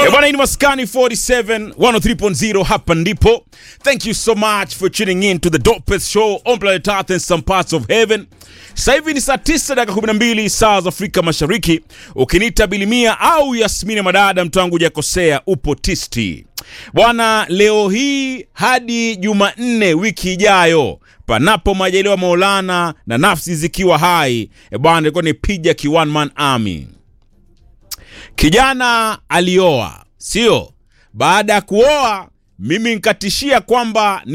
Eh, bwana hii ni Maskani 47 103.0 hapa ndipo. Thank you so much for tuning in to the dopest show on planet Earth and some parts of heaven. Sasa hivi ni saa 9 dakika 12 saa za Afrika Mashariki. Ukiniita Bilimia au Yasmini Madada, mtu wangu hujakosea, upo tisti. Bwana, leo hii hadi Jumanne wiki ijayo panapo majaliwa Maulana na nafsi zikiwa hai, e bwana, ilikuwa ni piga ki one man army. Kijana alioa, sio? Baada ya kuoa, mimi nkatishia kwamba